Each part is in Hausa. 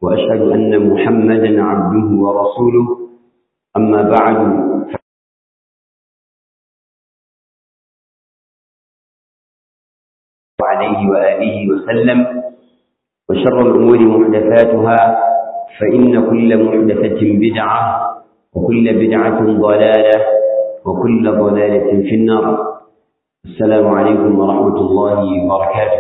وأشهد أن محمدا عبده ورسوله أما بعد عليه وآله وسلم وشر الأمور محدثاتها فإن كل محدثة بدعة وكل بدعة ضلالة وكل ضلالة في النار السلام عليكم ورحمة الله وبركاته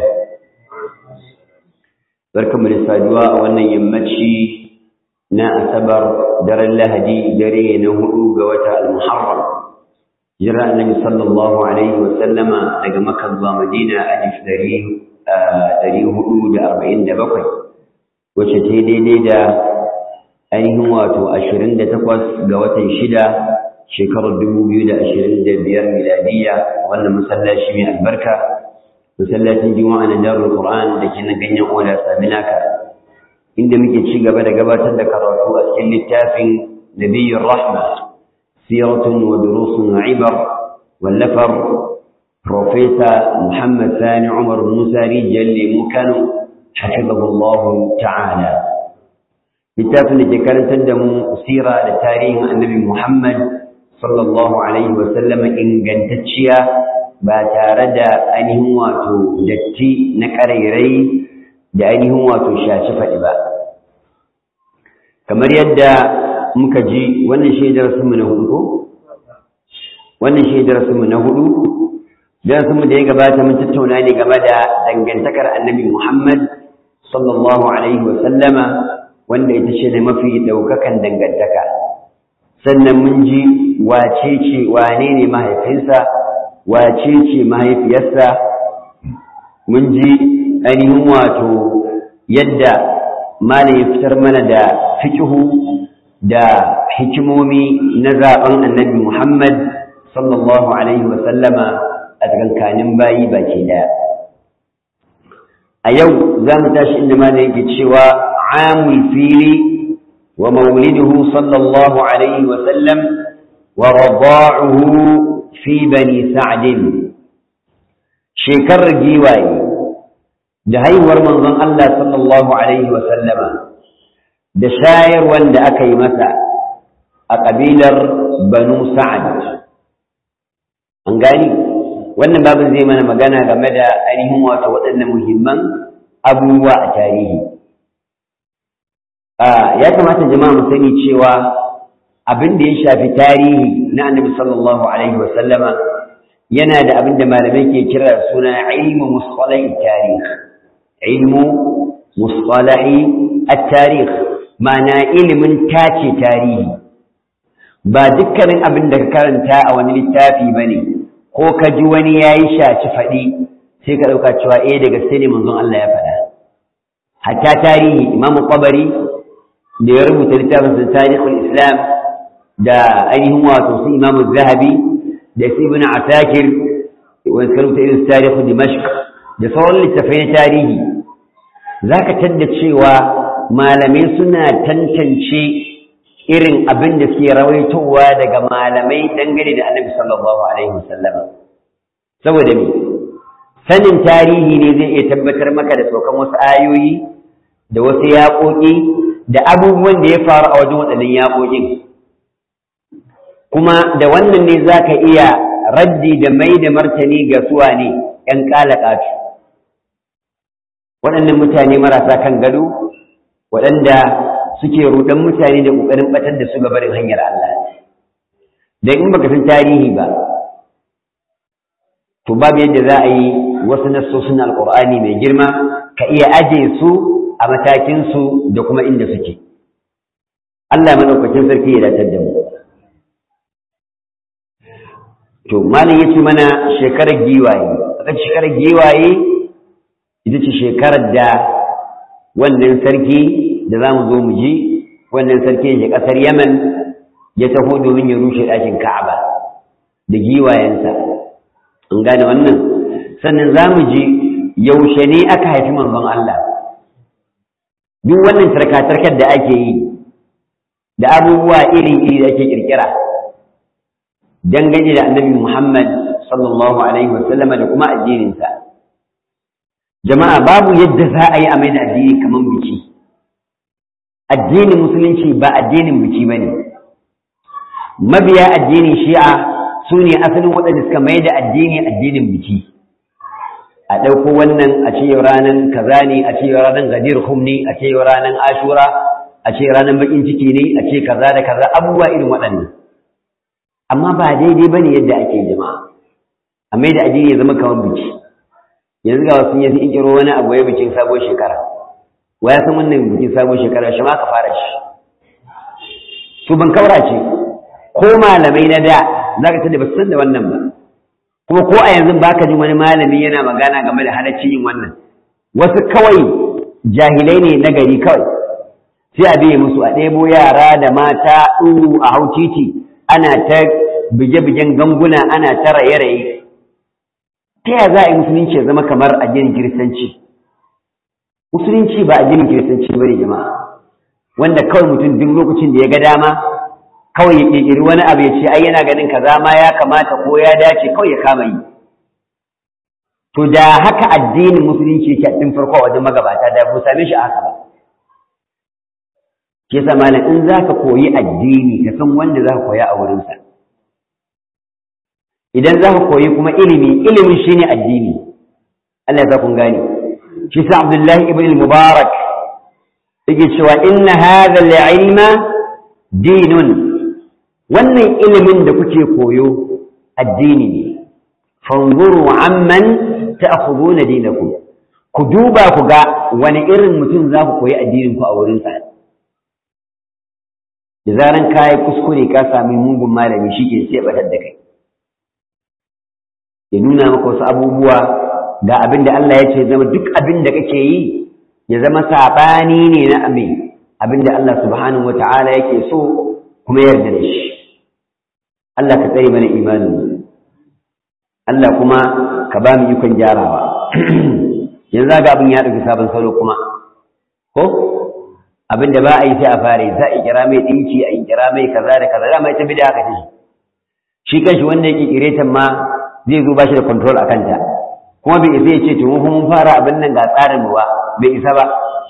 barkanmu da saduwa a wannan yammaci na asabar daren lahadi dare na hudu ga wata al-muharram jira annabi sallallahu alaihi wa sallama daga makka zuwa madina alif dari dari hudu da arba'in da bakwai wacce ta daidai da ainihin wato ashirin da takwas ga watan shida shekarar dubu biyu da ashirin da biyar miladiyya wannan masallaci mai albarka masallacin juma'a na darul qur'an da ke na ganyen oda saminaka inda muke ci gaba da gabatar da karatu a cikin littafin nabiyyur rahma siratun wa durusun wa ibar wallafar profesa muhammad sani umar musa rijal lemu kano hafizahullahu ta'ala littafin da ke karantar da mu sira da tarihin annabi muhammad sallallahu alaihi wa sallama ingantacciya ba tare da ainihin wato datti na ƙarairai da ainihin wato shaci faɗi ba kamar yadda muka ji wannan shaidar mu na hudu ko wannan shaidar mu na hudu darasinmu da ya gabata mun tattauna ne game da dangantakar annabi muhammad sallallahu alaihi wasallama wanda ita ce da mafi ɗaukakan dangantaka sannan mun ji wace ce wane ne mahaifinsa wace ce mahaifiyarsa mun ji ainihin wato yadda malam ya fitar mana da fikihu da hikimomi na zaben annabi Muhammad sallallahu alaihi wa sallama a tsakankanin bayi baki daya a yau za mu tashi inda malam yake cewa amul fili wa mauliduhu sallallahu alaihi wa sallam wa rada'uhu fi bani sa'din shekarar giwaye da haihuwar manzon Allah sallallahu alaihi wa sallama da shayarwar da aka yi masa a ƙabilar banu sa'ad an gani wannan babin zai mana magana game da ainihin wato waɗannan muhimman abubuwa a tarihi ya kamata jama'a mu sani cewa abin da ya shafi tarihi na annabi sallallahu alaihi wa sallama yana da abin da malamai ke kira suna ilmu musalahi tarih ilmu musalahi at-tarikh ma'ana ilimin tace tarihi ba dukkanin abin da ka karanta a wani littafi bane ko ka ji wani yayi shaci faɗi sai ka ɗauka cewa eh da gaske ne manzon Allah ya faɗa hatta tarihi imamu qabari da ya rubuta littafin tarihul islam da ainihin wato su imamu zahabi da su ibn asakir wani karuta irin tarihu dimashq da sauran littafai na tarihi za ka tadda cewa malamai suna tantance irin abin da suke rawaitowa daga malamai dangane da annabi sallallahu alaihi wasallam saboda me sanin tarihi ne zai iya tabbatar maka da saukan wasu ayoyi da wasu yaƙoƙi da abubuwan da ya faru a wajen waɗannan yaƙoƙin kuma da wannan ne za ka iya raddi da mai da martani ga suwa ne ‘yan ƙalaƙatu waɗannan mutane marasa kan gado waɗanda suke ruɗan mutane da ƙoƙarin ɓatar da su ga barin hanyar Allah don in baka san tarihi ba to babu yadda za a yi wasu nassosin alƙur'ani mai girma ka iya aje su a matakinsu da kuma inda suke Allah maɗaukakin sarki ya datar da mu to malam yace mana shekarar giwaye aka shekarar giwaye ita ce shekarar da wannan sarki da zamu zo mu ji wannan sarki ne kasar Yaman ya taho domin ya rushe ɗakin Ka'aba da giwayensa an gane wannan sannan zamu ji yaushe ne aka haifi manzon Allah duk wannan tarkatarkar da ake yi da abubuwa iri-iri da ake kirkira dangane da annabi Muhammad sallallahu alaihi wasallam da kuma addininsa jama'a babu yadda za a yi a mai da addini kamar biki addinin musulunci ba addinin biki ba ne mabiya addinin shi'a su ne asalin waɗanda suka mai da addini addinin biki a ɗauko wannan a ce ranar kaza ne a ce ranar gadir hum ne a ce ranar ashura a ce ranar bakin ciki ne a ce kaza da kaza abubuwa irin waɗannan amma ba daidai ba ne yadda ake jama'a a mai da addini ya zama kamar biki yanzu ga wasu yanzu in kiro wani abu ya bikin sabon shekara wa ya san wannan bikin sabon shekara shi ma ka fara shi to ban kaura ce ko malamai na da za ka tada ba san da wannan ba kuma ko a yanzu baka jin wani malami yana magana game da halaccin yin wannan wasu kawai jahilai ne na gari kawai sai a biye musu a ɗebo yara da mata ɗuru a hau titi ana ta bige-bigen ganguna ana ta raye-raye ta yaya za a yi musulunci ya zama kamar addinin kiristanci musulunci ba addinin kiristanci ba ne jama'a wanda kawai mutum duk lokacin da ya ga dama kawai ya ƙirƙiri wani abu ya ce ai yana ganin kaza ma ya kamata ko ya dace kawai ya kama yi to da haka addinin musulunci yake a cikin farko wajen magabata da bu same shi a haka ba ke sa malam in za ka koyi addini ka san wanda za ka koya a wurinsa idan za ka koyi kuma ilimi ilimin shi ne addini Allah ya sa kun gane shi sa Abdullahi ibn al-Mubarak yake cewa inna hadha al-ilma dinun wannan ilimin da kuke koyo addini ne fanzuru amman ta'khuduna dinakum ku duba ku ga wani irin mutum za ku koyi addinin ku a wurinsa da zaran ka yi kuskure ka sami mugun malami shi ke sai batar da kai ya nuna maka wasu abubuwa ga abin da Allah ya ce zama duk abin da kake yi ya zama saɓani ne na amin abin da Allah subhanahu wata'ala yake so kuma yarda da shi Allah ka tsare mana imanin Allah kuma ka ba mu ikon gyarawa yanzu ga abin ya ɗauki sabon salo kuma ko abin da ba a yi sai a fare za a kira mai ɗinki a kira mai kaza da kaza dama ita bida haka ce shi kanshi wanda yake kiretan ma zai zo ba shi da control a kanta kuma bai isa ya ce to mun fara abin nan ga tsarin mu ba bai isa ba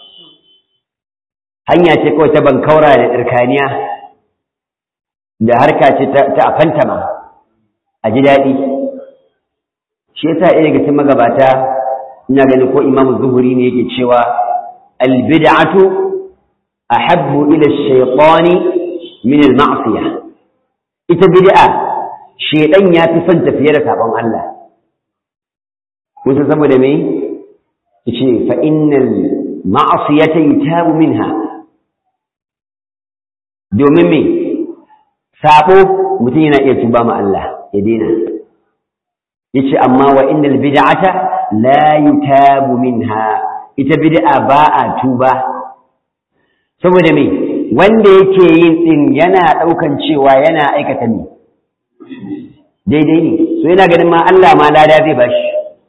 hanya ce kawai ta bankaura da tsirkaniya da harka ce ta a fantama a ji daɗi shi yasa ɗaya daga cikin magabata ina ganin ko imamu zuhuri ne yake cewa albid'atu ahabbu ila ash-shaytani min al-ma'siyah ita bid'a shedan ya fi son tafiye da sabon Allah kun san saboda me yace fa innal ma'siyata yutabu minha domin me sabo mutum yana iya tuba ma Allah ya daina yace amma wa innal bid'ata la yutabu minha ita bid'a ba a tuba saboda me wanda yake yin din yana daukan cewa yana aikata ne daidai ne so yana ganin ma Allah ma lada zai bashi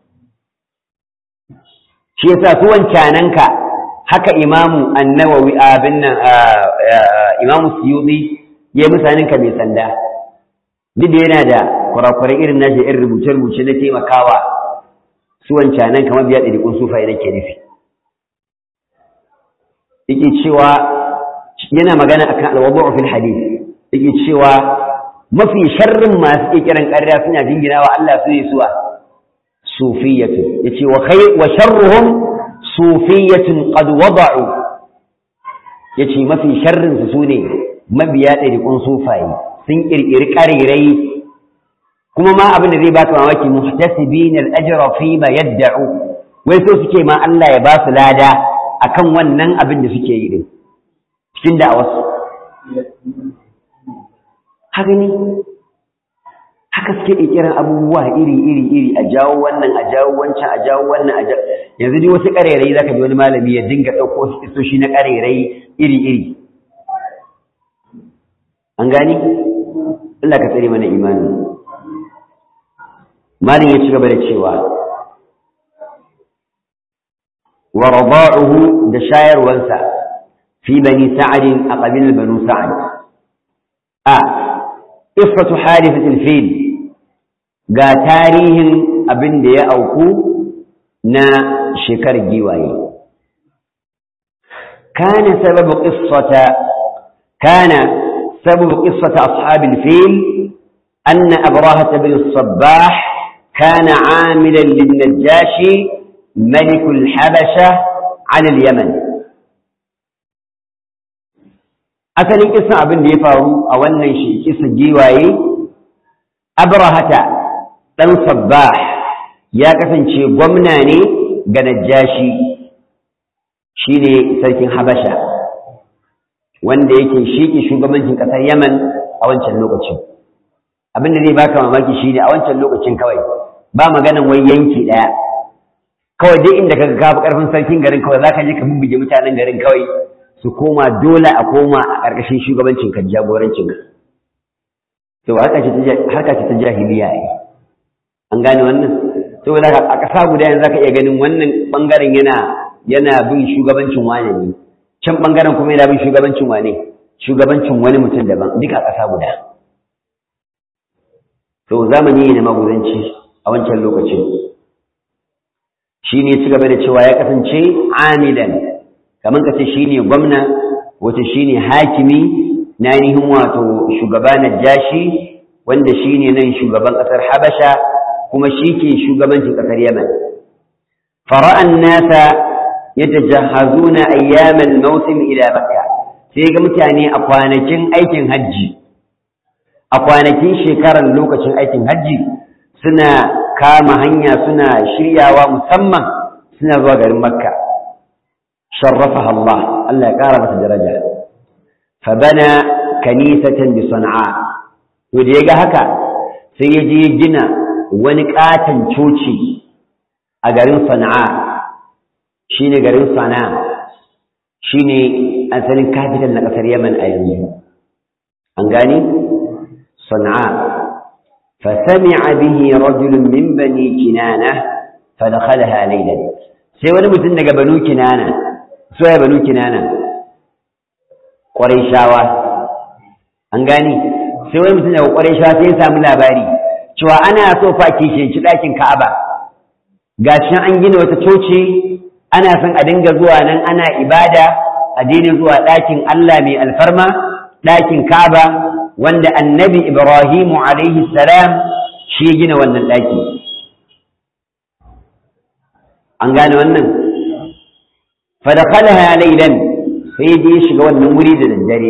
shi yasa su wancananka haka imamu annawawi abin nan imamu suyuti ya musaninka mai sanda duk da yana da kurakurai irin nashi irin rubuce-rubuce na taimakawa su wancanan kamar biya ɗariƙun sufaye nake nufi yake cewa yana magana akan alwadu'u fil hadith yake cewa mafi sharrin masu kiran ƙarya suna jingina wa Allah su ne suwa sufiyatu yace wa khay wa sharruhum sufiyatun qad wada'u yace mafi sharrin su sune mabiya ɗariƙun sufaye sun ƙirƙiri ƙarirai kuma ma abin da zai baka mamaki muhtasibina al-ajra fi ma yad'u wai so suke ma Allah ya ba su lada akan wannan abin da suke yi din cikin da wasu haka ne haka suke ƙirƙirar abubuwa iri iri iri a jawo wannan a jawo wancan a jawo wannan a jawo yanzu dai wasu ƙarerai zaka ji wani malami ya dinga ɗauko isoshi na ƙarerai iri iri an gani Allah ka tsare mana imanin malin ya ci gaba da cewa wa rada'uhu da shayarwansa fi bani sa'adin a qabil banu sa'ad a ifatu hadifatil fil ga tarihin abin da ya auku na shekarar giwaye كان سبب قصة كان سبب قصة أصحاب الفيل أن أبراهة بن الصباح كان عاملا للنجاشي ملك الحبشة على اليمن asalin kisan abin da ya faru a wannan shi kisan giwaye abrahata ɗan sabbah ya kasance gwamna ne ga najashi shine sarkin habasha wanda yake shiki shugabancin ƙasar yaman a wancan lokacin abin da zai baka mamaki shine a wancan lokacin kawai ba maganan wai yanki ɗaya kawai duk inda kaga kafi ƙarfin sarkin garin kawai zaka je ka bubbuge mutanen garin kawai su koma dole a koma a ƙarƙashin shugabancin ka jagorancin ka to harka ce ta jahiliya ne an gane wannan saboda a ƙasa guda yanzu zaka iya ganin wannan bangaren yana yana bin shugabancin wane ne can bangaren kuma yana bin shugabancin wane shugabancin wani mutum daban duka ƙasa guda to zamani ne na maguzanci a wancan lokacin shi ne ci gaba da cewa ya kasance amilan kamar ka ce shi ne gwamna wata shi ne hakimi na ainihin wato shugaba na jashi wanda shi ne nan shugaban ƙasar habasha kuma shi ke shugabancin ƙasar yaman fara'an nasa ya tajahazuna ayyamal mausim ila makka sai ga mutane a kwanakin aikin hajji a kwanakin shekarar lokacin aikin hajji suna kama hanya suna shiryawa musamman suna zuwa garin makka sharrafaha Allah Allah ya kara masa daraja fa bana kanisatan bi sana'a to da yaga haka sai ya je gina wani katon coci a garin sana'a shine garin sana'a shine asalin capital na kasar Yaman a yanzu an gani sana'a فسمع به رجل من بني كنانة فدخلها ليلا sai wani mutum daga banu kinana so ya banu kinana ƙwarishawa an gani sai wani mutum daga ƙwarishawa sai ya samu labari cewa ana so fa kishinci ɗakin ka'aba gashin an gina wata coci ana son a dinga zuwa nan ana ibada a daina zuwa ɗakin Allah mai alfarma ɗakin ka'aba wanda annabi Ibrahimu alaihi salam shi ya gina wannan ɗaki. An gane wannan? Fadakalaha lailan sai ya shiga wannan wuri da daddare.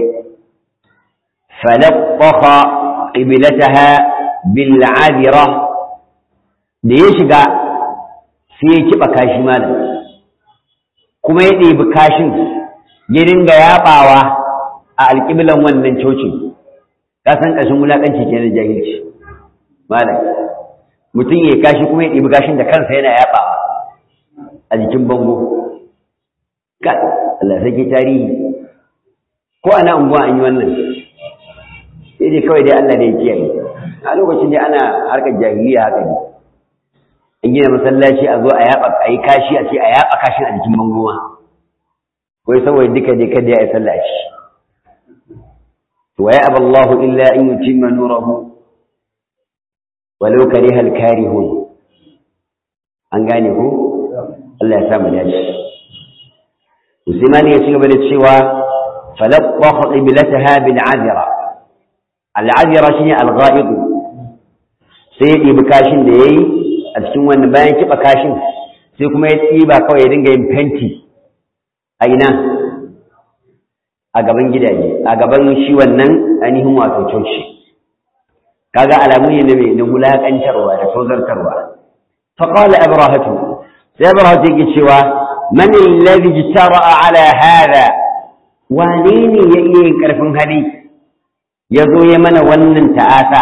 Falaqqaha qiblataha bil adira da ya shiga sai ya kiba kashi malam kuma ya ɗebi kashin ya dinga yaɓawa a alƙiblan wannan cocin ka san ƙashin wulaƙanci ke na jahilci malam mutum ya kashi kuma ya ɗibi kashin da kansa yana yaɓawa a jikin bango ka Allah sake tarihi ko ana unguwa an yi wannan sai dai kawai dai Allah da ya kiyaye a lokacin dai ana harkar jahiliya haka ne an gina masallaci a zo a yaɓa a yi kashi a ce a yaɓa kashin a jikin bango ma wai saboda duka dai kada ya yi sallah shi ويأبى الله إلا أن يتم نوره ولو كره الكارهون an gane ku Allah ya samu dace Usmani ya ci gaba da cewa falaqqa qiblataha bil azira al azira shine al ghaib sai ya ɗibi kashin da yayi a cikin wannan bayan kiba kashin sai kuma ya tsiba kawai ya dinga yin fenti a ina a gaban gidaje a gaban shi wannan ainihin wato coci kaga alamu ne na mai na wulaƙantarwa da tozartarwa faqala abrahatu sai abrahatu yake cewa man alladhi jtara'a ala hada wane ne ya iya yin karfin hali ya zo ya mana wannan ta'asa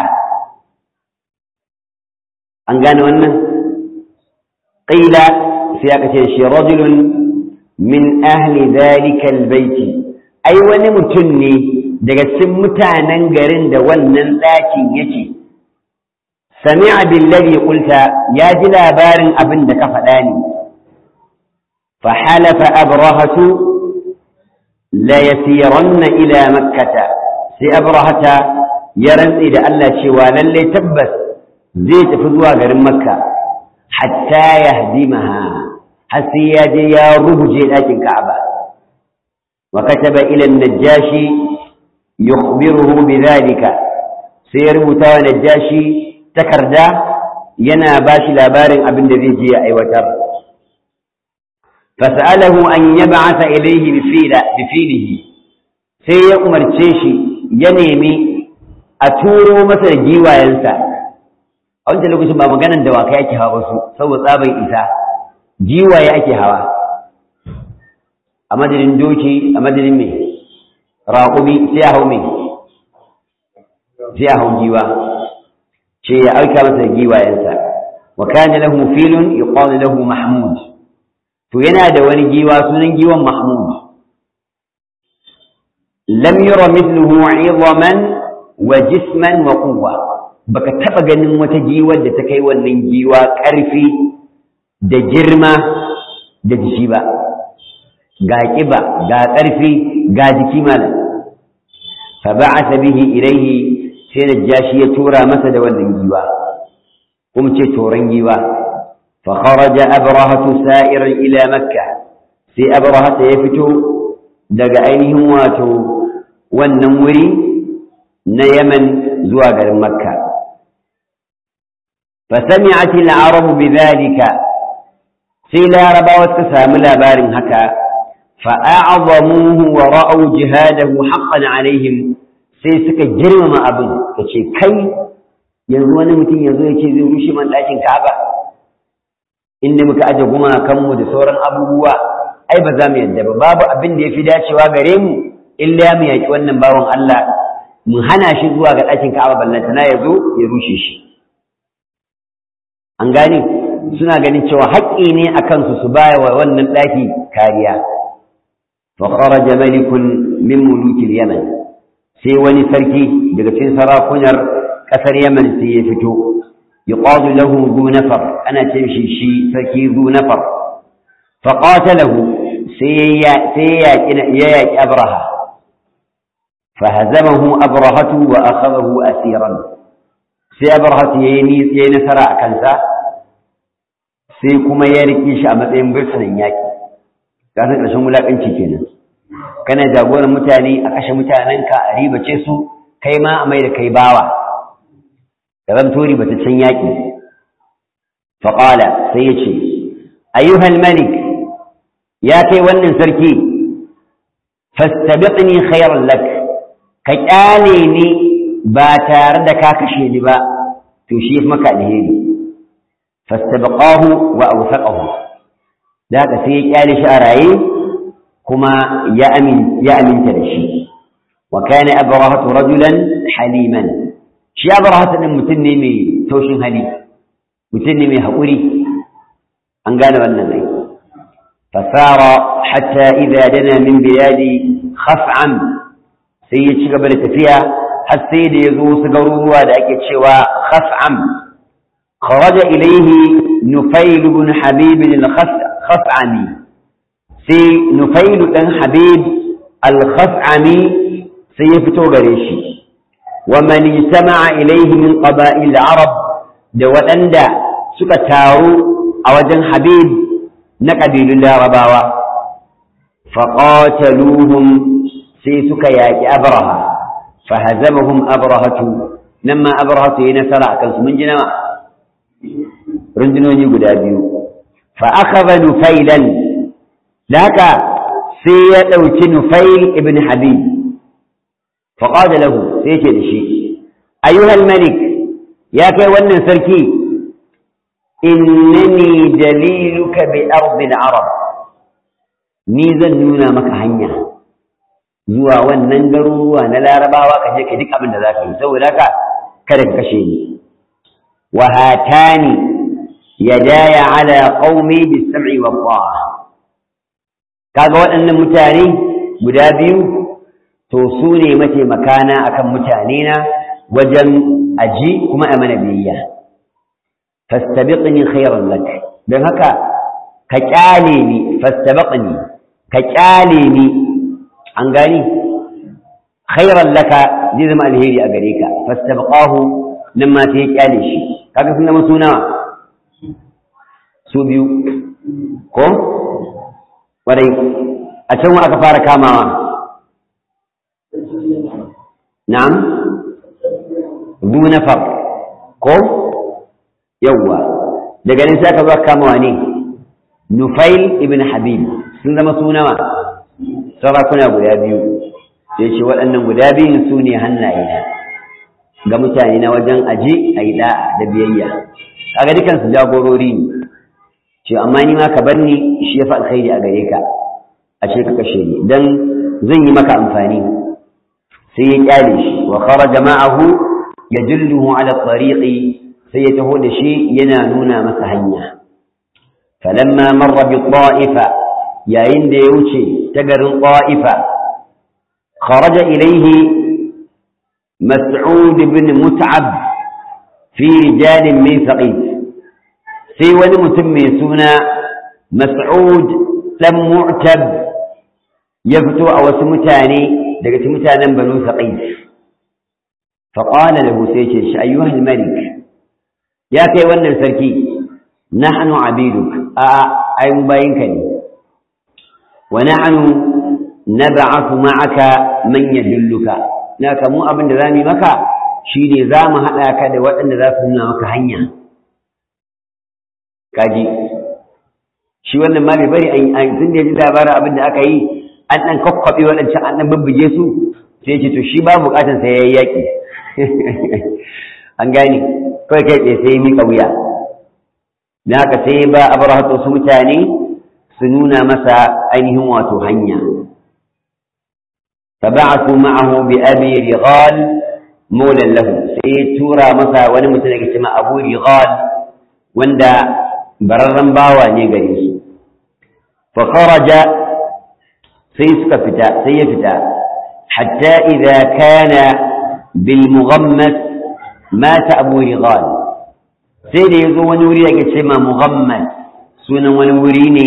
an gane wannan qila sai aka ce shi rajulun min ahli dhalika albayti ai wani mutum ne daga cikin mutanen garin da wannan ɗakin yake sami'a billazi qulta ya ji labarin abin da ka faɗa ne fa halafa abrahatu la yasiranna ila makkata sai abrahata ya rantse da Allah cewa lalle tabbas zai tafi zuwa garin makka hatta yahdimaha har sai ya je ya rubuje ɗakin ka'aba وكتب إلى النجاشي يخبره بذلك سيربط نجاشي تكردا ينا باش لابار ابن ذي أي وتر فسأله أن يبعث إليه بفيلة بفيله سيأمر تشيشي ينمي أتورو مثل جيوا ينسى a wancan lokacin ba maganar dawakai ake hawa su saboda tsaban isa jiwaye ake hawa a madadin doki a madadin mai raƙumi sai a hau mai sai a hau giwa ce ya auka masa giwayensa wa kana lahu filun yuqalu lahu mahmud to yana da wani giwa sunan giwan mahmud lam yura mithluhu 'idhaman wa jisman wa quwwa baka taba ganin wata giwar da ta kai wannan giwa ƙarfi da girma da jiki ba ga ƙiba ga ƙarfi ga jiki malam fa ba'atha bihi ilayhi sai najashi ya tura masa da wannan giwa kuma ce toran giwa fa kharaja abrahatu sa'iran ila makka sai abrahata ya fito daga ainihin wato wannan wuri na yaman zuwa garin makka فسمعت العرب بذلك سيلا ربا وتسام لابار هكا فأعظموه ورأوا جهاده حقا عليهم sai suka girmama abin ka ce kai yanzu wani mutum yanzu ya ce zai rushe man ɗakin ka'aba inda muka aje gumakanmu da sauran abubuwa ai ba za mu yadda ba babu abin da ya fi dacewa gare mu illa mu yaƙi wannan bawan Allah mu hana shi zuwa ga ɗakin ka'aba ballantana ya zo ya rushe shi an gane suna ganin cewa haƙƙi ne a kansu su baya wa wannan ɗaki kariya fa kharaja malikun min mulukil yaman sai wani sarki daga cikin sarakunar ƙasar yaman sai ya fito yuqadu lahu zu nafar ana ce shi shi sarki zu nafar fa qatalahu sai ya sai ya yaki abraha fa hazamahu abrahatu wa akhadahu asiran sai abrahatu yayi yayi nasara a kansa sai kuma ya rike shi a matsayin birnin yaƙi ka san ƙarshen wulaƙanci kenan kana jagoran mutane a kashe mutanenka a ribace su kai ma a mai da kai bawa da zan tori bata can yaƙi faƙala sai ya ce ayyuhal malik ya kai wannan sarki fastabiqni khairan lak ka ƙyale ni ba tare da ka kashe ni ba to shi maka alheri فاستبقاه وأوثقه ذاك سي قال شعراي كما يأمن يأمن تدشي وكان أبرهة رجلا حليما شي أبرهة متني مي توشن هلي متني مي هقولي أن قال والنبي فسار حتى إذا دنا من بلاد خفعم سيد شقبل تفيها السيد يزو سقروا ذاك شوى خفعم خرج إليه نفيل بن حبيب الخفعمي سي نفيل بن حبيب الخفعمي سيفتو غريشي ومن اجتمع إليه من قبائل العرب دوأندا سكتارو أوجن حبيب نقبيل الله رباوة فقاتلوهم سي سكياك أبرهة فهزمهم أبرهة لما أبرهة ينسر أكنس من جنوة rundunoni guda biyu fa akhadha nufailan laka sai ya dauki nufail ibn habib fa qala lahu sai ce da shi ayyuhal malik ya kai wannan sarki innani daliluka bi ardi al-arab ni zan nuna maka hanya zuwa wannan garuruwa na larabawa ka je ka duk abin da za ka yi saboda haka kada ka kashe ni wa hatani yadaya ala qaumi bis-sam'i wat-ta'a kaga waɗannan mutane guda biyu to su ne mataimakana akan mutane na wajen aji kuma a mana biyayya fastabiqni khayran lak dan haka ka kyale ni fastabiqni ka kyale ni an gani khayran laka zai zama alheri a gare ka fastabqahu nan ma sai ya kyale shi kaga sun zama suna su biyu ko warai a can aka fara kamawa na'am du nafar ko yawwa daga nan sai aka zo kama wane nufail ibn habib sun zama sunawa sarakuna guda biyu sai ce waɗannan guda biyun su ne hannaye ga mutane na wajen aje a yi da'a da biyayya kaga dukansu jagorori ne ce amma ni ma ka bar ni shi ya fi alkhairi a gare ka a ce ka kashe ni dan zan yi maka amfani sai ya kyale shi wa kharaja ma'ahu yadulluhu ala tariqi sai ya taho da shi yana nuna masa hanya falamma marra bi ta'ifa yayin da ya wuce ta garin ta'ifa kharaja ilayhi mas'ud ibn mut'ab fi rijal min thaqif sai wani mutum mai suna mas'ud dan mu'tab ya fito a wasu mutane daga cikin mutanen banu saqif fa qala lahu sai ce shi ayyuhal malik ya kai wannan sarki nahnu abiduk a ai mu bayinka ne wa nahnu nab'athu ma'aka man yadulluka naka mu abin da zamu maka shine zamu hada ka da waɗanda za su nuna maka hanya kaji shi wannan ma bai bari an tun da ya ji labarin abin da aka yi an ɗan kwakwaɓe waɗancan an ɗan bubbuge su sai ce to shi ba buƙatar sai ya yi yaƙi an gane kawai kai tsaye sai ya miƙa wuya na haka sai ba abraha su mutane su nuna masa ainihin wato hanya فبعثوا معه بأبي رغال مولا له سيتورا مسا wani mutum da ke cewa Abu Rigal wanda bararren bawa ne gare su fa kharaja sai suka fita sai ya fita hatta idza kana bil mughammas mata abu rigal sai da yazo wani wuri yake ce ma mughammas sunan wani wuri ne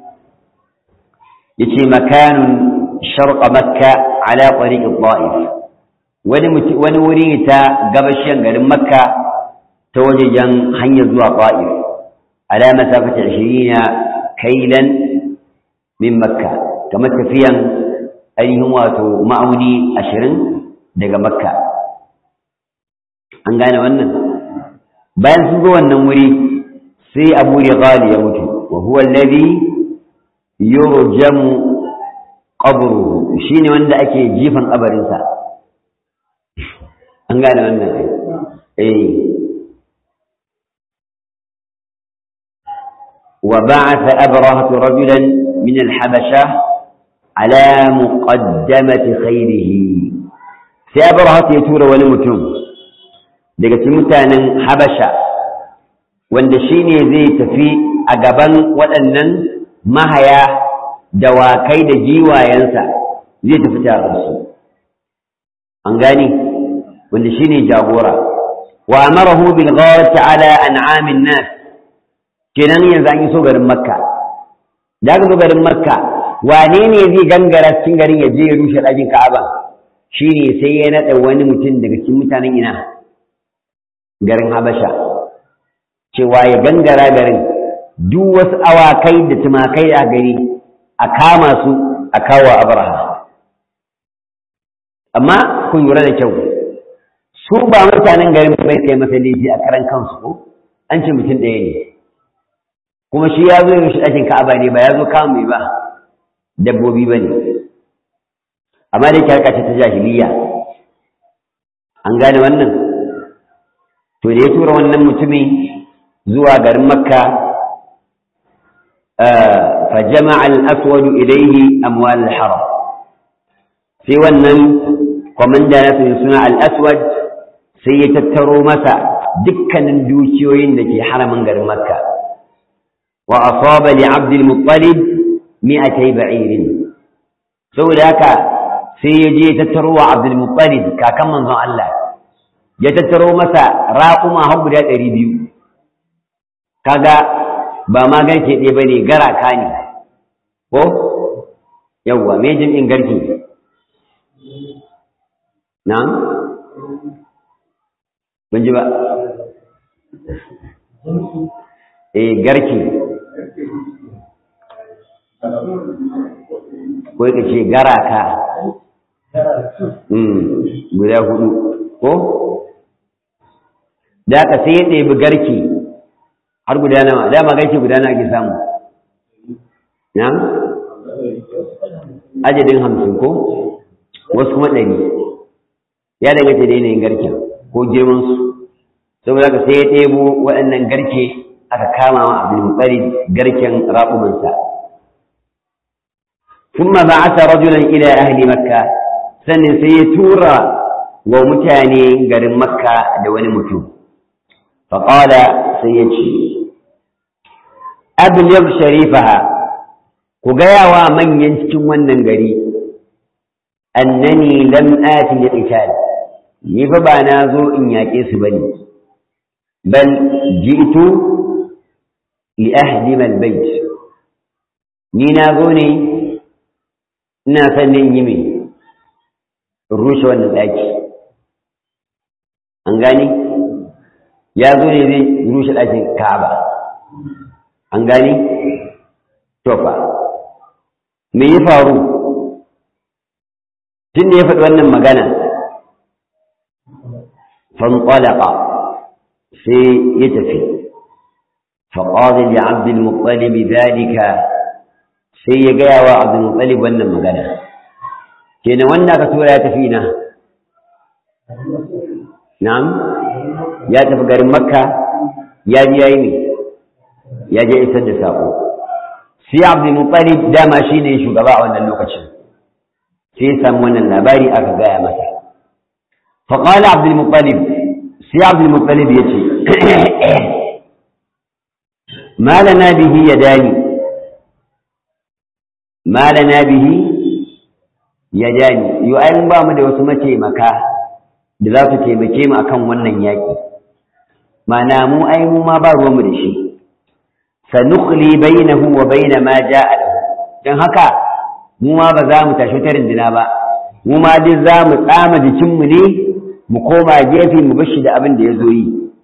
yace makanun sharqa makka ala tariq al-ta'if wani wani wuri ta gabashin garin makka ta wajejen hanyar zuwa ta'if على مسافة عشرين كيلا من مكة كما تفيا أيهم واتو معوني أشرين دقى مكة أنقانا وانا بيان سنقوا النموري سي أبو رغال يموت وهو الذي يرجم قبره شيني وانا أكي جيفا قبر إنسان أنقانا وانا إيه وبعث أبرهة رجلا من الحبشة على مقدمة خيره sai abrahat ya tura wani mutum daga cikin mutanen habasha wanda shine zai tafi a gaban waɗannan mahaya dawakai da giwayensa zai tafi tare su an gani wanda shine jagora wa amarahu bil ghawati ala an'amin nas kenan yanzu an yi so garin makka da aka zo garin makka wane ne zai gangara cikin garin ya je ya rushe ɗakin ka'aba shi ne sai ya naɗa wani mutum daga cikin mutanen ina garin habasha cewa ya gangara garin duk wasu awakai da tumakai a gari a kama su a kawo abraha amma kun lura da kyau su ba mutanen garin bai kai masa laifi a karan kansu ko an ce mutum ɗaya ne kuma shi ya zo yin ɗakin ka'aba ne ba ya zo kama mai ba dabbobi ba ne amma da yake harka ce ta jahiliya an gane wannan to da ya tura wannan mutumin zuwa garin makka fa jama'a al-aswad ilayhi amwal al-haram sai wannan kwamanda na suna al-aswad sai ya tattaro masa dukkanin dukiyoyin da ke haramin garin makka وأصاب لعبد المطلب مئتي بعير saboda haka sai ya je ya tattaro wa Abdul Muttalib kakan manzon Allah ya tattaro masa raƙuma har guda ɗari biyu kaga ba ma garke ɗaya bane garaka ne ko yawwa me jami'in garke na ban ji ba eh garke ko ka ce garaka guda hudu ko da aka sai ya ɗebi garke har guda nawa dama garke guda nawa ake samu na ajadin hamsin ko wasu kuma ɗari ya danganta da yanayin garken ko girmansu saboda ka sai ya ɗebo waɗannan garke aka kama wa abdulmutsari garken raƙumansa ثم بعث رجلا إلى أهل مكة sannan sai ya tura wa mutane garin makka da wani mutum faƙala sai ya ce abliyar sharifaha ku gaya wa manyan cikin wannan gari annani lam ati ya qital ni fa ba na zo in yaƙe su bane bal ji'tu li ahdima albayt ni na zo ne ina son in yi mai rushe wannan ɗaki an gani ya zo ne zai rushe ɗakin ka'aba an gani tofa me ya faru tun da ya faɗi wannan magana fanṭalaqa sai ya tafi faƙaɗin da abdulmuttalib zalika sai ya gaya wa abdulmuttalib wannan magana kenan wanda aka tura ya tafi na na'am ya tafi garin makka ya ji yayi ne ya je isar da sako sai abdul muttalib dama shine shugaba a wannan lokacin sai ya samu wannan labari aka gaya masa fa qala abdul muttalib sai abdul muttalib yace ma lana bihi yadani ma lana bihi ya dani yo ai ba mu da wasu mataimaka da za su taimake mu akan wannan yaƙi mana mu ai mu ma ba ruwanmu da shi sanukhli bainahu wa baina ma ja'a lahu dan haka mu ma ba za mu tashi ta rindina ba mu ma dai za mu tsama jikinmu ne mu koma gefe mu bashi da abin da ya zo yi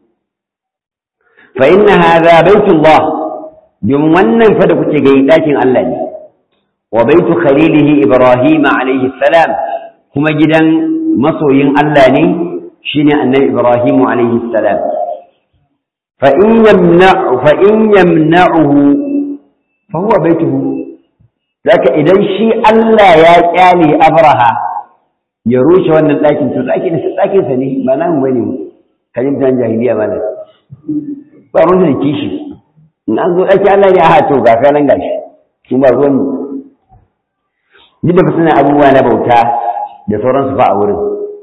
fa inna hadha baitullah domin wannan fa da kuke gani ɗakin Allah ne وبيت خليله إبراهيم عليه السلام كما جدا مصوين اللاني شين النبي إبراهيم عليه السلام فإن يمنع فإن يمنعه فهو بيته ذاك إذا شيء ألا يا كالي أبرها يروش وأن لكن لكن لكن سني ما نام بني كلمة جاهلية ما نام بارون da kishi in an zo ɗaki Allah ne a hato ga kanan gashi kuma ruwan duk da suna abubuwa na bauta da sauransu fa a wurin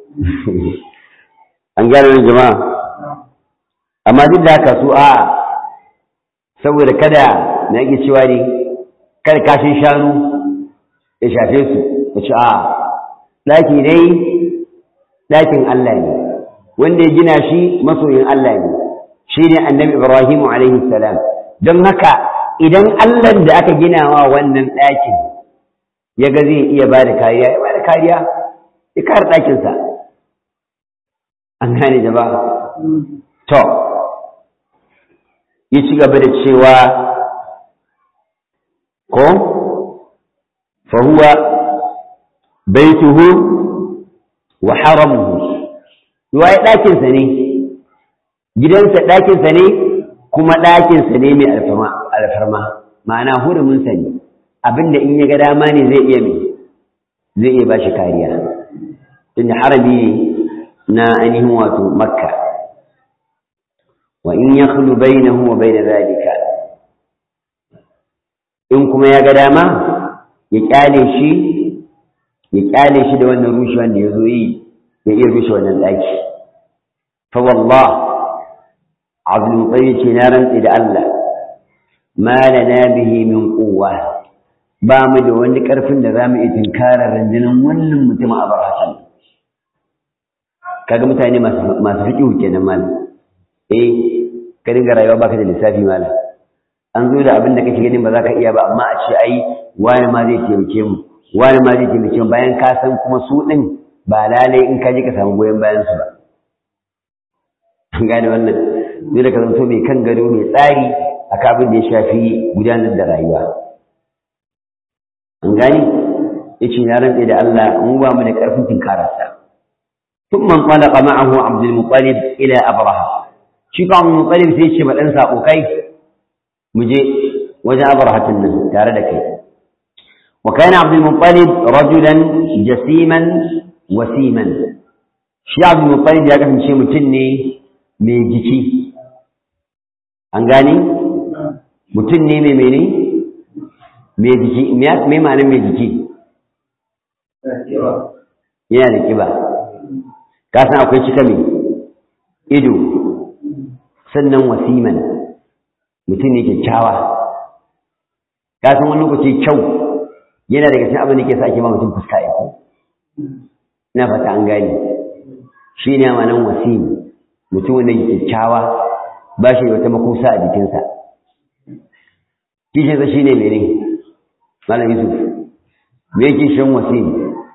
an gane wani jama'a amma duk da haka su a saboda kada na yake cewa ne kada kashin shanu ya shafe su ya ci a ɗaki dai ɗakin Allah ne wanda ya gina shi masoyin Allah ne shi ne annabi Ibrahimu alaihi salam don haka idan Allah da aka gina wa wannan ɗakin ya ga zai iya ba da kariya ya ba da kariya ya kare ɗakinsa an gane da ba to ya ci gaba da cewa ko fahuwa baituhu wa haramuhu ya ɗakinsa ne gidansa ɗakinsa ne kuma ɗakinsa ne mai alfarma ma'ana huruminsa ne abinda in ya ga dama ne zai iya mai zai iya ba shi kariya tunda harami ne na ainihin wato makka wa in ya khulu bainahu wa bain zalika in kuma ya ga dama ya kyale shi ya kyale shi da wannan rushewan da ya zo yi ya iya rushe wannan daki fa wallah abdul mutsayyi ce na rantsi da Allah ma lana bihi min quwwa ba mu da wani ƙarfin da za mu iya tunkarar rundunar wannan mutum a bar hasan kaga mutane masu fiƙi kenan malam eh ka dinga rayuwa baka da lissafi malam an zo da abin da kake ganin ba za ka iya ba amma a ce ai wani ma zai taimake mu wani ma zai taimake mu bayan ka san kuma su ɗin ba lalai in ka je ka samu goyon bayan su ba an gane wannan zai da ka zanto mai kan gado mai tsari a kafin da ya shafi gudanar da rayuwa an gani yace na rantsa da Allah mu ba mu da karfin tinkararsa ثم انطلق معه عبد المطلب إلى أبرهة شيخ عبد المطلب سيشي مدن ساقوكي مجي وجاء أبرهة النه تاردك وكان عبد المطلب رجلا جسيما وسيما شيخ عبد المطلب يا كفن شيء متني ميجيكي أنغاني متني ميميني ميجيكي مي معنى ميجيكي yana da kiba kasan akwai cika mai ido sannan wasiman mutum ne kyakkyawa kasan wani lokaci kyau yana daga cikin abin da ke sa ake ma mutum fuska ya ko na fata an gani shi ne amanan wasim mutum wanda ke kyakkyawa ba shi da wata makusa a jikinsa kishinsa shi ne mene malam yusuf me kishin wasim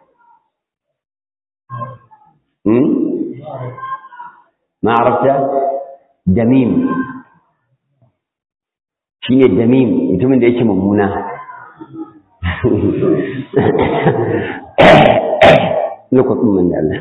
ما عرفت دميم shine damim mutumin da yake mummuna lokacin man da Allah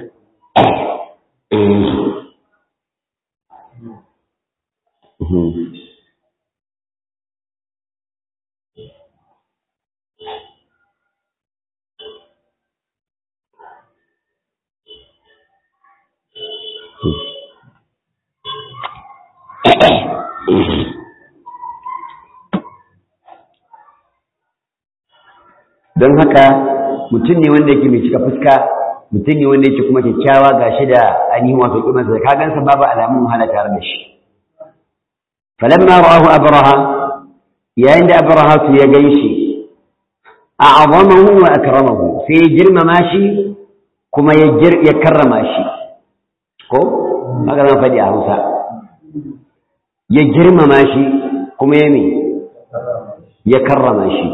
don haka mutum ne wanda yake mai cika fuska mutum ne wanda yake kuma kyakkyawa ga shi da ainihin wato kimansa da kagansa babu alamun wahala tare da shi falamma ra'ahu abraha yayin da abraha su ya ganshi a'azamahu wa akramahu sai ya girmama shi kuma ya ya karrama shi ko haka zan faɗi a Hausa ya girmama shi kuma ya me ya karrama shi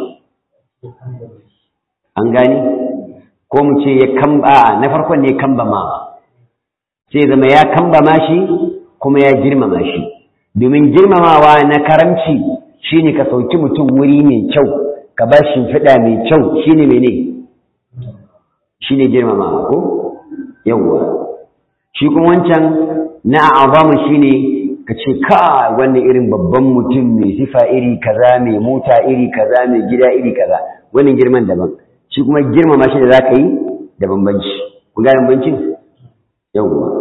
an gani ko mu ce ya kamba na farkon ne kambama sai zama ya kambama shi kuma ya girmama shi domin girmamawa na karamci shine ka sauki mutum wuri mai kyau ka ba shi fiɗa mai kyau shine mene shine girmamawa ko yawwa shi kuma wancan na azamu shine ka ce ka wannan irin babban mutum mai sifa iri kaza mai mota iri kaza mai gida iri kaza wannan girman daban shi kuma girmama shi da za ka yi da bambanci ku gane bambancin yawwa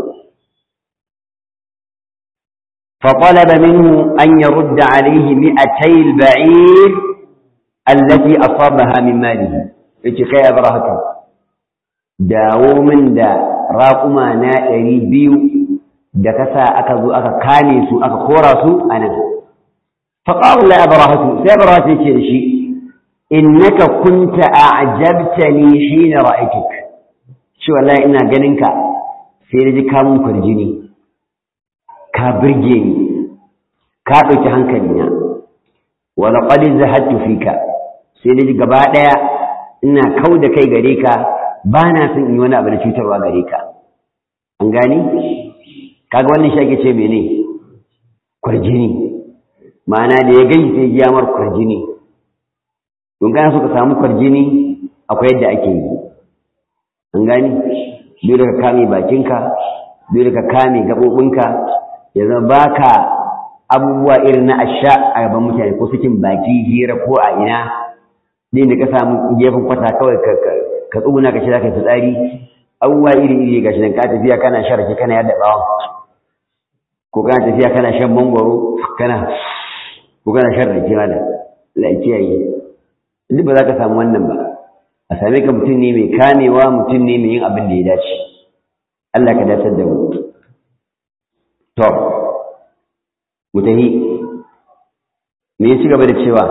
فطلب منه أن يرد عليه مئتي البعير التي أصابها من ماله يتي كي أبرهته داو من دا راقما نائري بيو da kasa aka zo aka kame su aka kora su a nan faƙaƙun la abarahatu sai abarahatu ya ce da shi innaka kunta a'jabtani hina ra'aytuk shi wallahi ina ganin ka sai da ji kamun kwarjini ka birge ni ka ɗauki hankali na wa laqad zahadtu fika sai da ji gaba ɗaya ina kau da kai gare ka ba na son in yi wani abu da cutarwa gare ka an gani kaga wannan shi ake ce mene kwarjini ma'ana da ya gani sai ya mar kwarjini don kana so ka samu kwarjini akwai yadda ake yi an gani dole ka kame bakinka dole ka kame gaɓoɓinka ya zama baka abubuwa irin na asha a gaban mutane ko sakin baki hira ko a ina din da ka samu gefen kwata kawai ka tsuguna ka shi za ka yi fitsari abubuwa iri iri ga shi nan ka tafiya kana sharake kana yadda bawon ko kana tafiya kana shan mangwaro kana ko kana shan rake mana lafiyayi duk ba za ka samu wannan ba a same ka mutum ne mai kamewa mutum ne mai yin abin da ya dace Allah ka dace da mu to mu tafi me ya ci gaba da cewa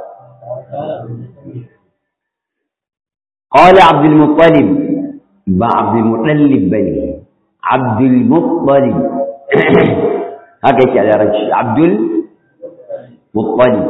قال عبد المطلب با عبد المطلب بني عبد المطلب haka yake a larabci abdul muttalib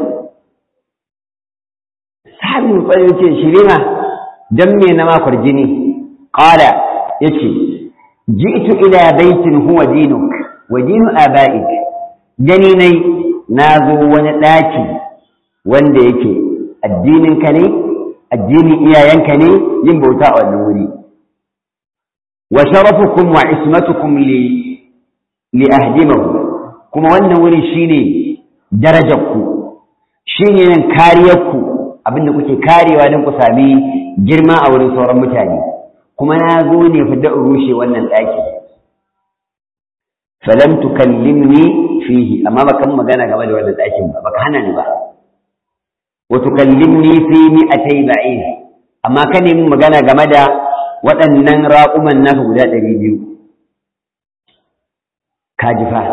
sahabi muttalib yace shirima dan me na makwar jini qala yace ji'tu ila baitin huwa dinuk wa dinu aba'ik gani nai nazo wani daki wanda yake addinin ka ne addinin iyayenka ne yin bauta a wannan wuri wa sharafukum wa ismatukum li li ahdimahu kuma wannan wuri shine darajarku shine nan kariyarku abinda kuke karewa don ku sami girma a wurin sauran mutane kuma na zo ne fi da rushe wannan ɗaki falam tukallimni fihi amma baka magana game da wannan ɗakin ba baka hana ni ba wa tukallimni fi mi'atay ba'ir amma ka nemi magana game da waɗannan raƙuman naka guda ɗari biyu ka ji fa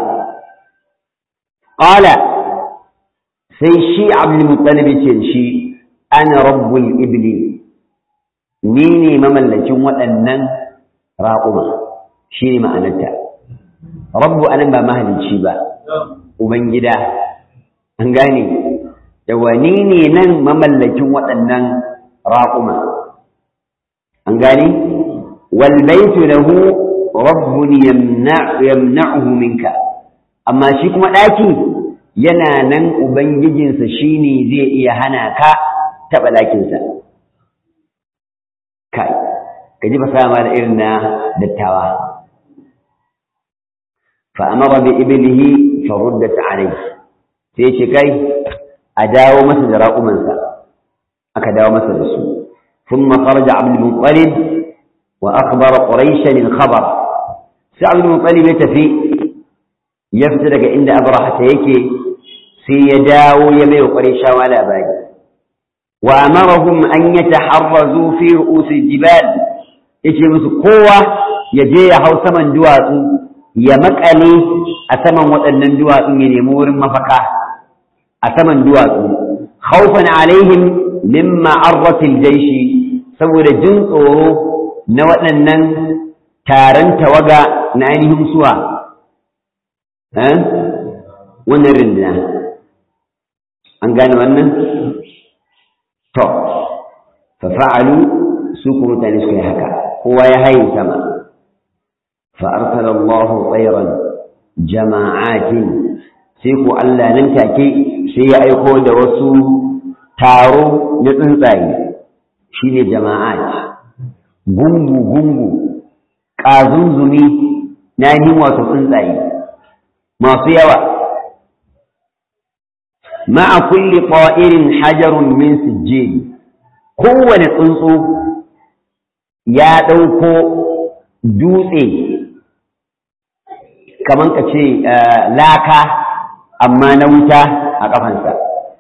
qala sai shi abdul muttalib ce shi ana rabbul ibli ni ne mamallakin waɗannan raƙuma shi ne ma'anarta rabbu anan ba mahalicci ba ubangida an gane yawa ni ne nan mamallakin waɗannan raƙuma an gane wal baitu lahu rabbun yamna'uhu minka amma shi kuma ɗaki yana nan ubangijinsa shine zai iya hana ka taɓa ɗakinsa kai ka ji fasama da irin na dattawa fa'amara bi ibilihi faruddat alai sai ce kai a dawo masa da raƙumansa aka dawo masa da su ثم خرج عبد المطلب وأخبر قريشا الخبر سعد المطلب يتفي يفترق عند أبرحة يكي سيداو يمي قريشا ولا باقي وأمرهم أن يتحرزوا في رؤوس الجبال يجي musu kowa ya je ya hau saman duwatsu ya makale a saman waɗannan duwatsun ya nemi wurin mafaka a saman duwatsu khawfan alaihim min ma'arratil jaishi saboda jin tsoro na waɗannan taron tawaga na ainihin suwa wannan rindina an gane wannan to fafa'alu su kuma mutane suka yi haka kowa ya haye sama فأرسل الله طيرا جماعات سيكو ألا ننتاكي سي أيقو دوسو تارو نتنساي شيني جماعات gungu gungu ƙazunzumi na yi wato tsuntsaye masu yawa ma'a kulli ƙwa'irin hajarun min sijjeli kowane tsuntsu ya ɗauko dutse kamar ka ce laka amma na wuta a ƙafansa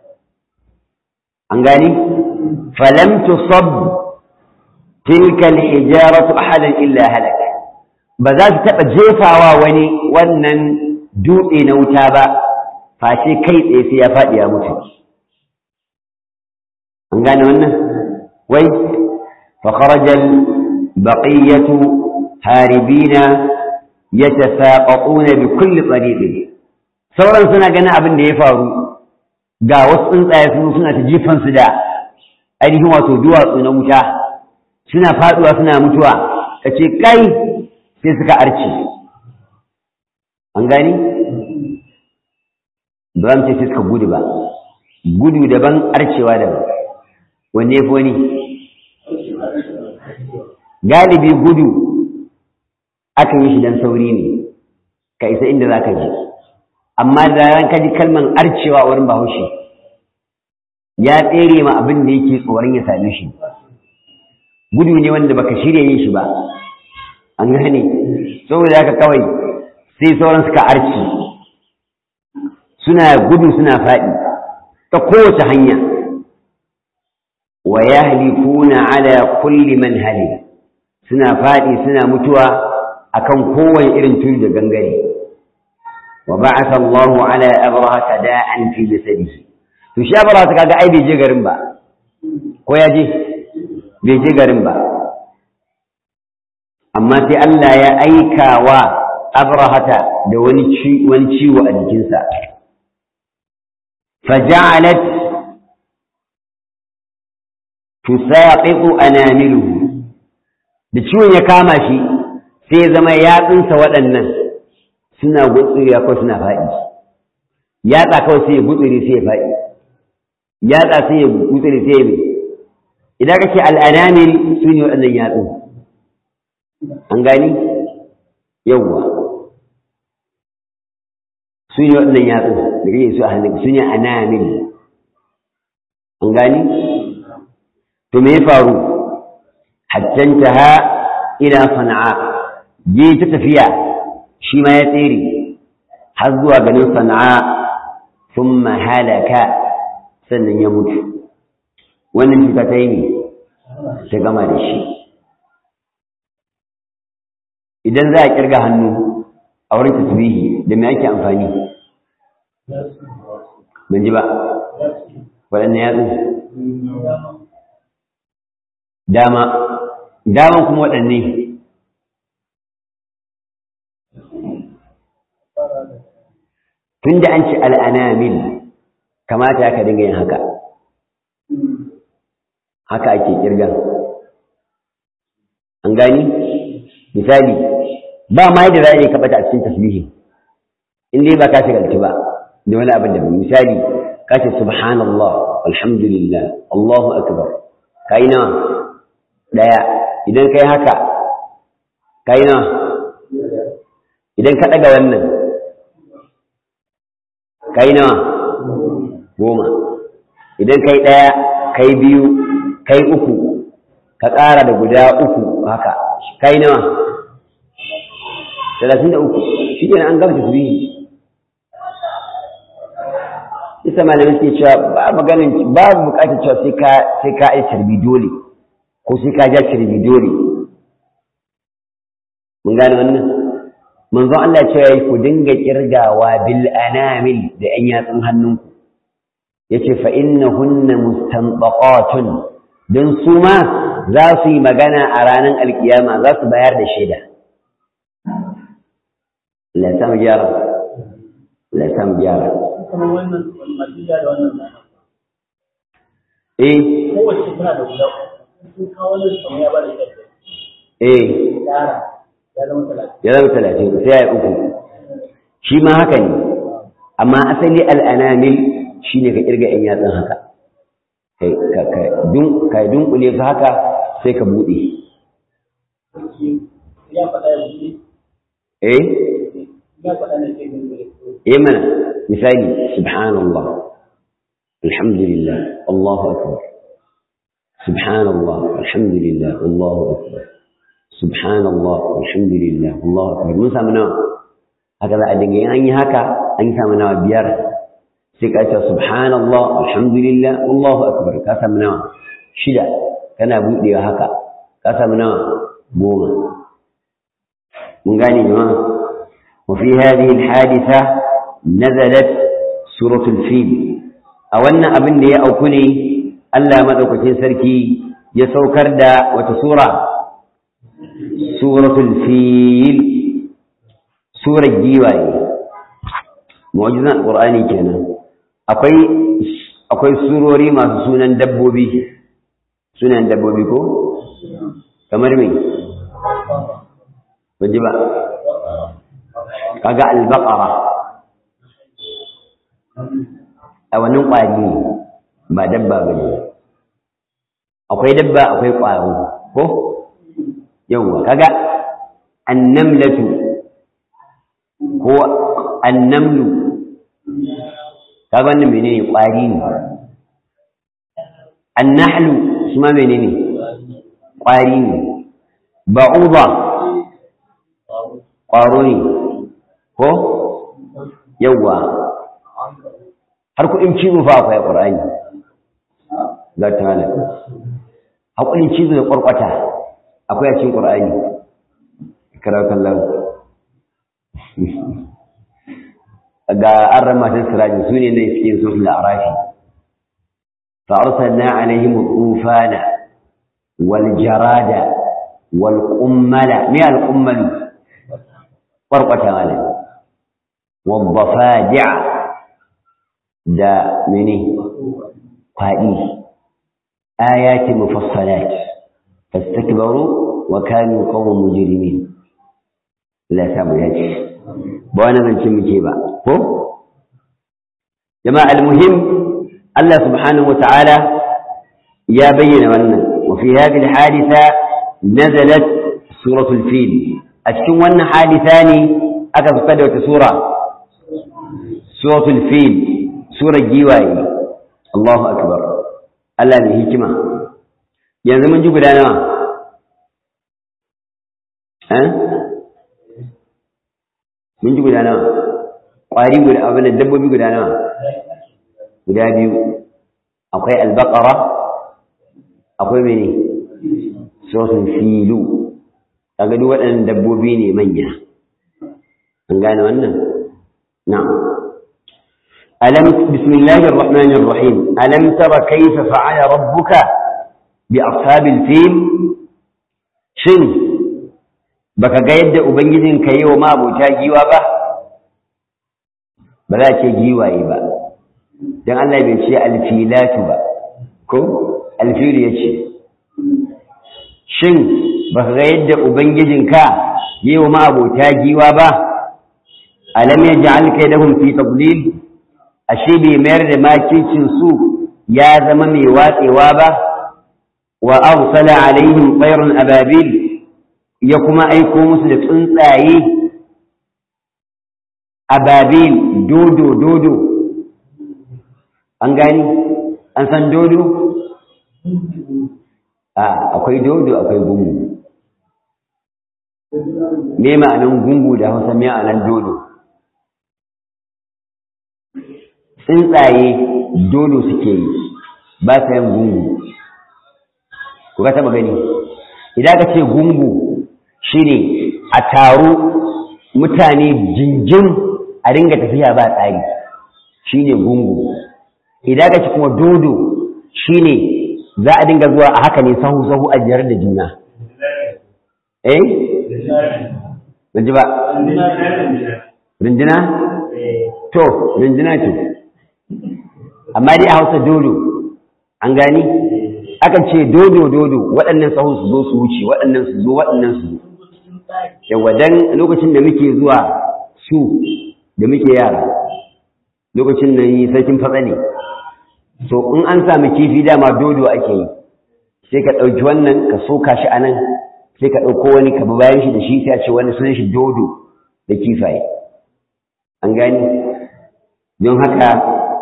an gani falam tusab tilka alhijaratu ahadan illa halaka ba za su taɓa jefawa wani wannan dutse na wuta ba face kai tsaye sai ya faɗi ya mutu an gane wannan wai fa kharajal baqiyatu haribina yatasaqatuna bi kulli tariqin sauran suna ganin abin da ya faru ga wasu tsuntsaye sun suna ta jifan su da ainihin wato duwatsu na wuta suna faduwa suna mutuwa kace kai sai suka arce an gani ba ce sai suka gudu ba gudu daban arcewa daban wanne fi wani galibi gudu akan yi shi dan sauri ne ka isa inda za ka je amma da ran ka ji kalman arcewa wurin bahaushe ya tsere ma abin da yake tsoron ya same shi gudu ne wanda baka shirya yin shi ba an gane saboda haka kawai sai sauran suka arci suna gudu suna faɗi ta kowace hanya wa yahlikuna ala kulli man halik suna faɗi suna mutuwa akan kowane irin turi da gangare wa ba'atha Allahu ala abraha da'an fi jasadihi to shi abraha kaga ai bai je garin ba ko ya je bai je garin ba amma sai Allah ya aika wa abrahata da wani wani ciwo a jikinsa faja'alat tusaqitu anamiluhu da ciwon ya kama shi sai zama yatsunsa waɗannan suna gutsuriya ko suna faɗi yatsa kawai sai ya gutsuri sai ya faɗi yatsa sai ya gutsuri sai ya mai idan ka ce al'anamil su ne waɗannan yatsu an gani yawwa su ne waɗannan yatsu da kake su a hannun su ne anamil an gani to me ya faru hattanta ha ila sana'a je ta tafiya shi ma ya tsere har zuwa ganin sana'a sun halaka sannan ya mutu wannan cuta ta yi ne ta gama da shi idan za a kirga hannu a wurin tasbihi da me ake amfani ban ji ba waɗanne yatsu dama daman kuma waɗanne tun da an ci al'anamil kamata ya ka dinga yin haka haka ake kirgan an gani misali ba ma yadda za a yi kaɓata a cikin tasbihi in dai ba ka shigalci ba da wani abin da misali ka ce subhanallah alhamdulillah allahu akbar ka yi nawa ɗaya idan ka yi haka ka yi nawa idan ka ɗaga wannan ka yi nawa goma idan ka yi ɗaya ka yi biyu ka yi uku ka ƙara da guda uku haka ka yi nawa talatin da uku shi ne an gama tasbihi isa malamai suke cewa ba maganin babu bukatar cewa sai ka sai ka yi tarbi dole ko sai ka ja tarbi dole mun gane wannan manzo Allah ce yayi ku dinga kirgawa bil anamil da yan yatsun hannunku yace fa innahunna mustanbaqatun dan su ma za su yi magana a ranar alkiyama za su bayar da shaida Allah ya samu gyara Allah ya samu gyara eh kowace tana da guda sun kawo wani kamar ya ba da shaida eh yara ya zama talatin ya zama talatin sai ya yi uku shi ma haka ne amma asali al'anamil shi ne ka kirga ‘yan yatsun haka kai ka ka dun ka dunkule su haka sai ka buɗe ya faɗa ya buɗe eh ya faɗa na sai buɗe eh mana misali subhanallah alhamdulillah allahu akbar subhanallah alhamdulillah allahu akbar subhanallah alhamdulillah allahu akbar mun samu nawa haka za a dinga yin an yi haka an samu nawa biyar sai ka ce subhanallah alhamdulillah allahu akbar ka samu nawa shida kana buɗewa haka ka samu nawa goma mun gane jama'a wa fi hadhihi alhadisa nazalat suratul fil a wannan abin da ya auku ne Allah madaukakin sarki ya saukar da wata sura suratul fil surar giwaye mu'jizan qur'ani kenan akwai akwai surori masu sunan dabbobi sunan dabbobi ko kamar me baji ba kaga al-baqara a wannan kwari ne ba dabba bane akwai dabba akwai kwaro ko yawwa kaga annamlatu ko annamlu kaga wannan menene kwari ne annahlu shi ma menene kwari ne ba'uda kwaro ne ko yawwa har kuɗin cizo fa akwai ƙur'ani za ta hana haƙurin cizo da ƙwarƙwata akwai a cikin ƙur'ani karatun lau ga an ramatar sirajin su ne na cikin sufin la'arafi fa'arsalna alaihim tsufana wal jarada wal kummala me al kummalu ƙwarƙwata malam wal dafadi'a da mene kwaɗi ayati mufassalat fastakbaru wa kanu qawman mujrimin la samu yaji ba wani zance muke ba ko jama'a almuhim Allah subhanahu wata'ala ya bayyana wannan وفي هذه الحادثة نزلت سورة الفيل أتكون وانا حادثاني أكثر قدوة سورة سورة الفيل سورة جيواي الله أكبر ألا بهكمة yanzu mun ji guda nawa mun ji guda nawa ƙwari guda abin da dabbobi guda nawa guda biyu akwai albaqara akwai mene sosun filu kaga duk waɗannan dabbobi ne manya an gane wannan na'am alam bismillahir rahmanir rahim alam tara kayfa fa'ala rabbuka bi ashabil fil shin baka ga yadda ubangijin ka yi wa mabuta giwa ba ba za ce giwaye ba don Allah bai ce alfilatu ba ko alfilu ya ce shin baka ga yadda ubangijin ka yi wa mabuta giwa ba alam ya ja'al kaidahum fi tadlil ashe bai mayar da makicin su ya zama mai watsewa ba wa arsala alaihim tsayrun ababil ya kuma aiko musu da tsuntsaye ababil dodo dodo an gani an san dodo a akwai dodo akwai gungu me ma'anan gungu da hausa me ma'anan dodo tsuntsaye dodo suke yi ba sa yin gungu ku ka taba gani idan ka ce gungu shine a taru mutane jinjin a ringa tafiya ba tsari shine gungu idan ka ci kuma dodo shine za a dinga zuwa a haka ne sahu sahu a jiyar da juna eh ban ji ba rinjina to rinjina ce amma dai a hausa dodo an gani akan ce dodo dodo waɗannan sahu su zo su wuce waɗannan su zo waɗannan su yawa dan lokacin da muke zuwa su da muke yara lokacin nan yi sarkin fatsa ne so in an sami kifi dama dodo ake yi sai ka ɗauki wannan ka soka shi a nan sai ka ɗauko wani ka bi bayan shi da shi sai a ce wani sunan shi dodo da kifaye an gani don haka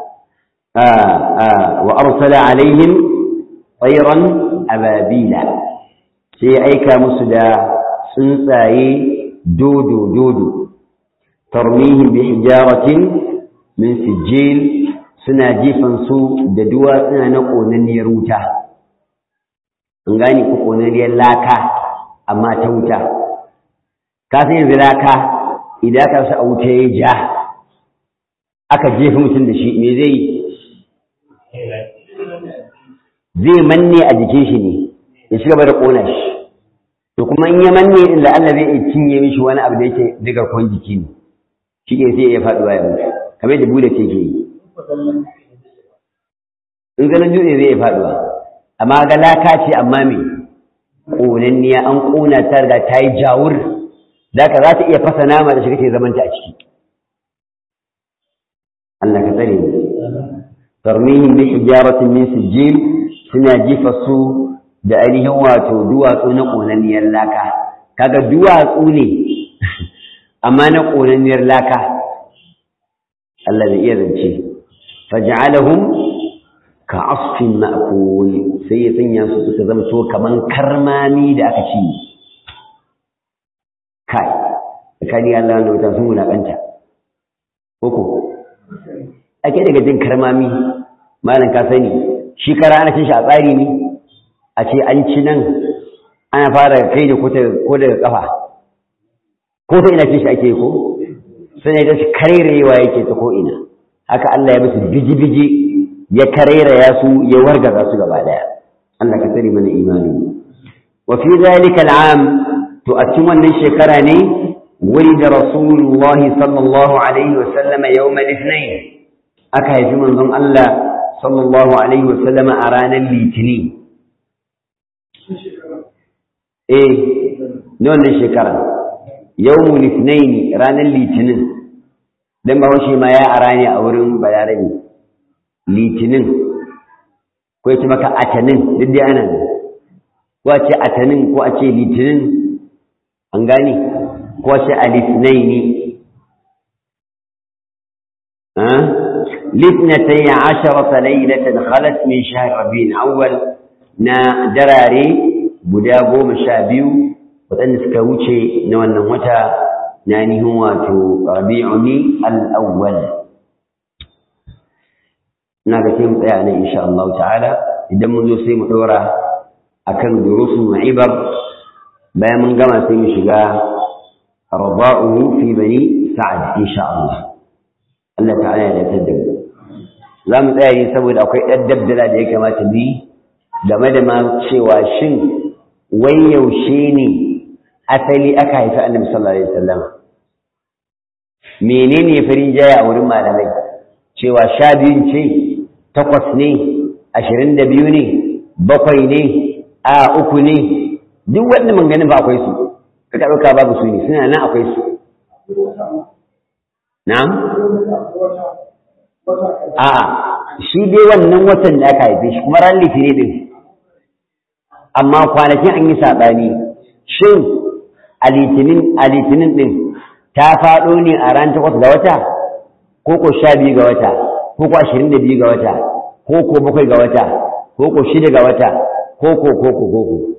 wa arsala alaihim tsairan ababila sai ya aika musu da tsuntsaye dodo dodo tarmihim bi hijaratin min sijil suna jifan su da duwatsuna na ƙonanniyar wuta an gane ko ƙonanniyar laka amma ta wuta ka san yanzu laka idan aka sa a wuta ya ja aka jefa mutum da shi me zai zai manne a jikin shi ne ya ci gaba da ƙona shi to kuma in ya manne din da Allah zai iya cinye mishi wani abu da yake diga kon jiki ne shi ke sai ya faɗuwa ya mutu kamar yadda bude ce ke yi in ganin dutse zai iya faɗuwa amma ga laka ce amma me ƙonanniya an ƙona ta riga ta yi jawur da ka za ta iya fasa nama da shi kake zamanta a ciki Allah ka tsare mu tarmihim bi hijaratin min sijil suna jifa su da ainihin wato duwatsu na ƙonanniyar laka kaga duwatsu ne amma na ƙonanniyar laka Allah zai iya zance faj'alahum ka asfin ma'kul sai ya sanya su suka zamto kaman karmami da aka ci kai kani Allah ne wata sun wulakanta koko ake daga jin karmami malam ka sani shi kara ana cin shi a tsari ne a ce an ci nan ana fara kai da ko daga kafa ko ta ina cin shi ake ko sai da shi karerewa yake ta ko ina haka Allah ya musu biji-biji ya kareraya su ya wargaza su gaba daya Allah ka tsare mana imani wa fi zalika al'am to a cikin wannan shekara ne ولد رسول الله صلى الله عليه وسلم يوم الاثنين aka haifi manzon Allah sallallahu alaihi wasallam a ranar litini eh na wannan shekara yawmul ithnain ranar litinin dan ba shi ma ya ara ne a wurin bayarabi litinin ko yace maka atanin duk dai ana ko a ce atanin ko a ce litinin an gane ko a ce alitnaini لاثنتي عشرة ليلة خلت من شهر ربيع الأول نا دراري بدابو مشابيو وأن سكوتشي نوانا متى ناني هو ربيعني الأول ناقتين يعني إن شاء الله تعالى إذا منذ سيم دورة أكن دروس وعبر بيا من قام سيم شقاه رضاؤه في بني سعد إن شاء الله Allah ta'ala ya dace da mu za mu tsaya yi saboda akwai ɗan dabdala da ya kamata bi game da ma cewa shin wai yaushe ne asali aka haifi annabi sallallahu alaihi wasallam menene farin jaya a wurin malamai cewa sha biyun ce takwas ne ashirin da biyu ne bakwai ne a uku ne duk wannan manganin ba akwai su kaka ɗauka babu su ne suna nan akwai su na'am A'a, shi dai wannan watan da aka haife shi kuma ran litinin din. Amma kwanakin an yi saɓani, shin a litinin a litinin din ta faɗo ne a ran takwas ga wata, ko ko sha biyu ga wata, ko ko ashirin da biyu ga wata, ko ko bakwai ga wata, ko ko shida ga wata, ko ko ko ko ko ko.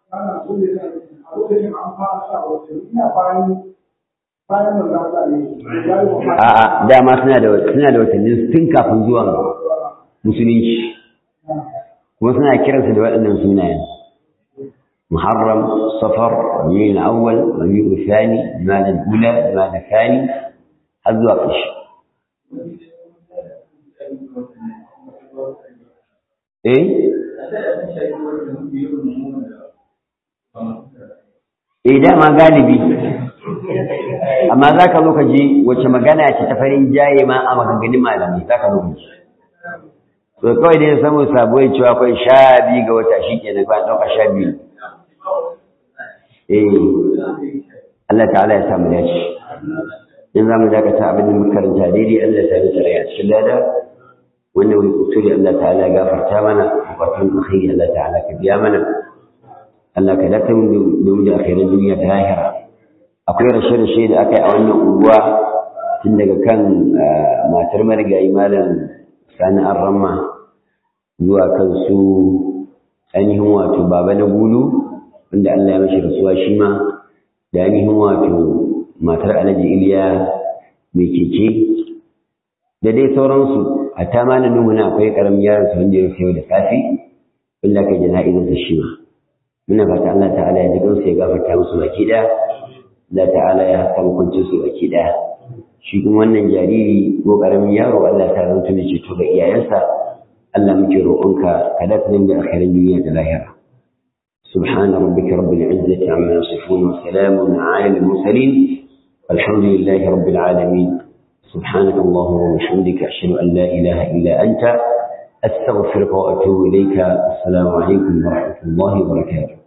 A'a dama suna da suna da watannin tun kafin zuwan musulunci kuma suna kiransu da waɗannan sunayen Muharram Safar Rabiul Awwal Rabiul Thani Jumada Ula Jumada Thani har zuwa ƙarshe Eh Eh dama galibi amma za ka zo ka ji wace magana ce ta farin jaye ma a maganganun malamai za ka zo ka ji to kawai dai samun sabuwar cewa akwai sha biyu ga wata shi kenan ba ɗauka sha biyu eh Allah ta'ala ya samu dace in za mu dakata abin da muka karanta daidai Allah ta yi rai a cikin lada wannan wani kusuri Allah ta'ala ya gafarta mana bukatun alkhairi Allah ta'ala ka biya mana Allah ka dace mu da da akhirin duniya ta lahira akwai rashe-rashe da aka yi a wannan unguwa tun daga kan matar marigayi malam sani an ramma zuwa kan su ainihin wato baba na gulu wanda Allah ya mashi rasuwa shi ma da ainihin wato matar alhaji iliya mai keke da dai sauransu a ta ma na nuhu na akwai karamin yaron su wanda ya sayo da safi wanda kai jana'izarsa shi ma muna fata Allah ta'ala ya ji gansu ya gafarta musu baki ɗaya Allah ta'ala ya haka hukuncin su baki daya shi kuma wannan jariri ko karamin yaro Allah ta zanto da ceto ga iyayensa Allah muke roƙonka ka da tsanin da akhirin duniya da lahira سبحان ربك رب العزة عما يصفون وسلام على المرسلين والحمد لله رب العالمين سبحانك اللهم وبحمدك أشهد أن لا إله إلا أنت أستغفرك وأتوب إليك السلام عليكم ورحمة الله وبركاته